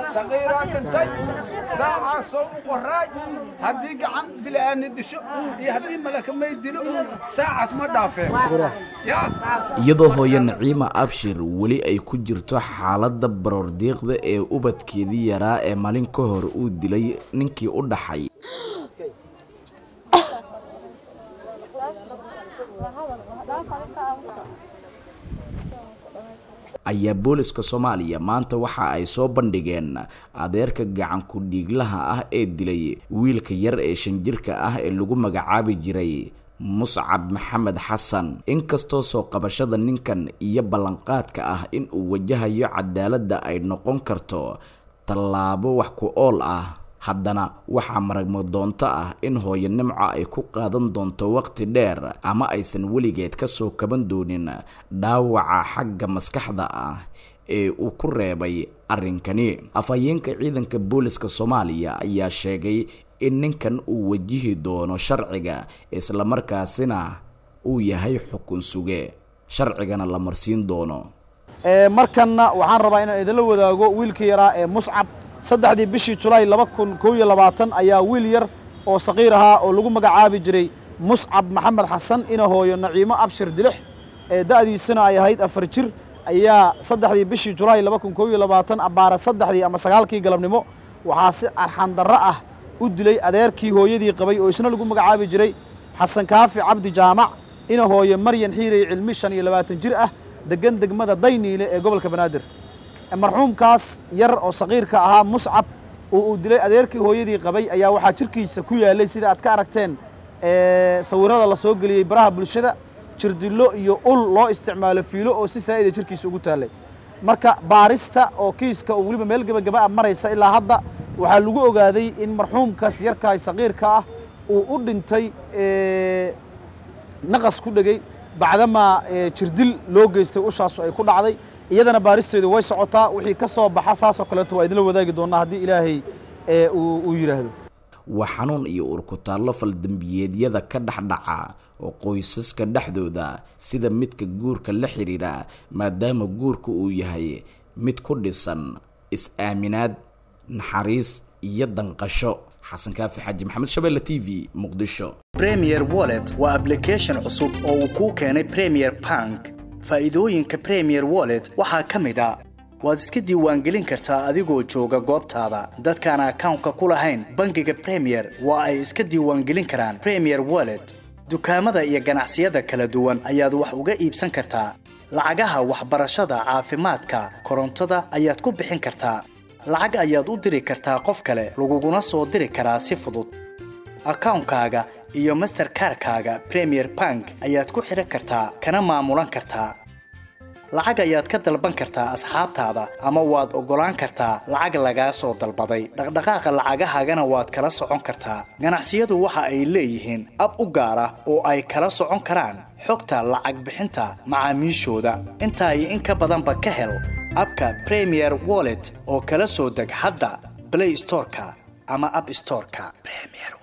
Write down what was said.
saqiiraa dhintay saacaasoo u qoraay haddii gacan bila'aani disho iyo haddii malakamay dilo saacaas ma dhaafeen yaa iyadoo hooyo naciima abshir weli ay ku jirto xaaladda baroordiiqda ee ubadkeedii yaraa ee maalin ka hor uu dilay ninkii u dhaxay ayaa booliska soomaaliya maanta waxa ay soo bandhigeen adeerka gacan ku-dhiiglaha ah ee dilay wiilka yar ee shan jirka ah ee lagu magacaabi jiray muscab maxamed xasan inkastoo soo qabashada ninkan iyo ballanqaadka ah in uu wajahayo cadaaladda ay noqon karto tallaabo wax ku ool ah haddana waxaa maragmo doonto ah in hooyo nimco ay ku qaadan doonto waqti dheer ama aysan weligeed ka soo kaban doonin dhaawaca xagga maskaxda ah ee uu ku reebay arrinkani afhayeenka ciidanka booliska soomaaliya ayaa sheegay in ninkan uu wajihi doono sharciga islamarkaasina uu yahay xukun suge sharcigana la marsiin doono markanna waxaan rabaa inaan idinla wadaago wiilkii yaraa ee muscab saddexdii bishii julaay laba kun koo iyo labaatan ayaa wiil yar oo saqiir ahaa oo lagu magacaabi jiray muscab maxamed xasan ina hooyo naciimo abshir dilix ee da'diisana ay ahayd afar jir ayaa saddexdii bishii julaay laba kun koo iyo labaatan abbaara saddexdii ama sagaalkii galabnimo waxaa si arxandarro ah u dilay adeerkii hooyadii qabay oo isna lagu magacaabi jiray xasan kaafi cabdi jaamac ina hooyo maryan xiirey cilmi shan iyo labaatan jir ah degan degmada dayniile ee gobolka banaadir marxuumkaas yar oo saqiirka ahaa muscab oo uu dilay adeerkii hooyadii qabay ayaa waxaa jirkiisa ku yaalay sida aad ka aragteen sawirada la soo geliyey baraha bulshada jirdillo iyo ul loo isticmaalo fiilo oo si saa'ida jirkiisa ugu taallay marka baarista oo kiiska oo weliba meel gebagaba a maraysa ilaa hadda waxaa lagu ogaaday in marxuumkaas yarkaay saqiirka ah uu u dhintay naqas ku dhegey bacdamaa jirdil loo geystay ushaasu ay ku dhacday iyadana baaristeedu way socotaa wixii ka soo baxa saasoo kaleeto waa idinla wadaagi doonaa haddii ilaahay uu yidhaahdo waa xanuun iyo urkutaallo faldembiyeedyada ka dhexdhaca oo qoysaska dhexdooda sida midka guurka la xidhiidha maadaama guurka uu yahay mid ku dhisan is-aaminaad naxariis iyo danqasho xasan kaafi xaaji maxamed shabeelle t v muqdisho premier wallet waa ablication cusub oo uu kuu keenay premier bank faa'iidooyinka premier wallet waxaa ka mid a waad iska diiwaangelin kartaa adigoo jooga goobtaada dadkaan akawnka ku lahayn bangiga premier waa ay iska diiwaangelin karaan premier wallet dukaamada iyo ganacsiyada kala duwan ayaad wax uga iibsan kartaa lacagaha waxbarashada caafimaadka korontada ayaad ku bixin kartaa lacag ayaad u diri kartaa qof kale laguguna soo diri karaa si fudud akawnkaaga iyo masterkarkaaga premier bank ayaad ku xidhan kartaa kana maamulan kartaa lacag ayaad ka dalban kartaa asxaabtaada ama waad oggolaan kartaa lacag lagaa soo dalbaday dhaqdhaqaaqa lacagahaagana waad kala socon kartaa ganacsiyadu waxa ay leeyihiin ab u gaar ah oo ay kala socon karaan xogta lacag bixinta macaamiishooda intaa iyo in ka badanba ka hel abka premier wallet oo kala soo deg hadda blay storeka ama ab storeka